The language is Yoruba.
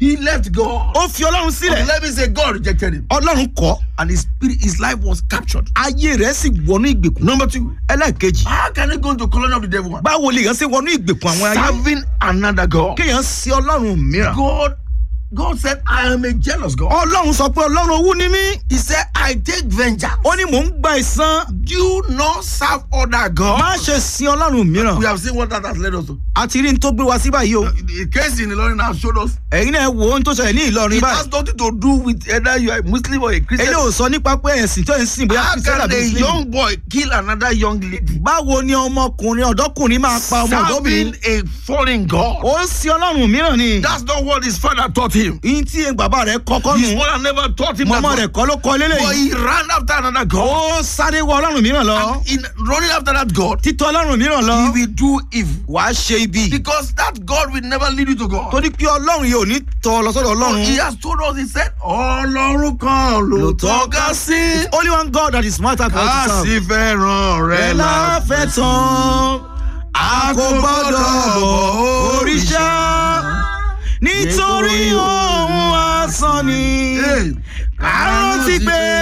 He left God. ó fi ọlọ́run sílẹ̀ Let me say, God rejected him. ọlọ́run kọ́ And his spirit, his life was captured. ayé rẹ̀ sì wọnú ìgbèkùn Number two, ẹlẹ́ẹ̀kejì how can you go into colony of the devil? báwo lè yàn sí wọnú ìgbèkùn àwọn ayé Serving another God. kéèyàn sí ọlọ́run mìíràn God, God said, I am a jealous God. ọlọ́run sọ pé ọlọ́run owú ni mí He said, I take vengeance. ó ní mò ń gba ìsan Do not serve other God. má ṣe sin ọlọ́run mìíràn We have seen what that has led us to. àti rí n tó gbé wa sí báyìí o The case in Ilorin now showed us. ẹ̀yin náà wo ohun tó ṣẹlẹ̀ ní ìlọrin It báyìí has nothing to do with either you are a Muslim or a Christian. eléyìí ò sọ nípa pé ẹ̀sìn tó ń sìn bóyá How kristian can àbí a muslim young boy kill another young lady? báwo ni ọmọkùnrin ọ̀dọ́kùnrin máa pa ọmọ ọ̀dọ́bìnrin Serving a foreign God. ó ń sin ọlọ́run mìíràn ni That's not what his father taught him. yín tí bàbá rẹ̀ kọ́kọ́ His nù mother never taught him mọ́mọ́ that. rẹ̀ kọ́ ló kọ́ But lélẹ́yìí he ran after another God. ó sáré wọ ọlọ́run mìíràn lọ And in running after that God, títọ́ ọlọ́run mìíràn lọ he will do evil. wàá ṣe ibi Because that God will never lead you to God. torí pé ọlọ́run yìí ò ní tọ́ ọ lọ sọ́dọ̀ ọlọ́run He has told us, he said, Ọlọ́run kan ló tọ́ka sí. only one God that is smarter for us Ká to serve. sì fẹ́ràn rẹ̀ ẹ láfẹ́ tán a kò gbọ́dọ̀ bọ̀ òrìṣà nítorí ohun asán ni Hey, ká rántí pé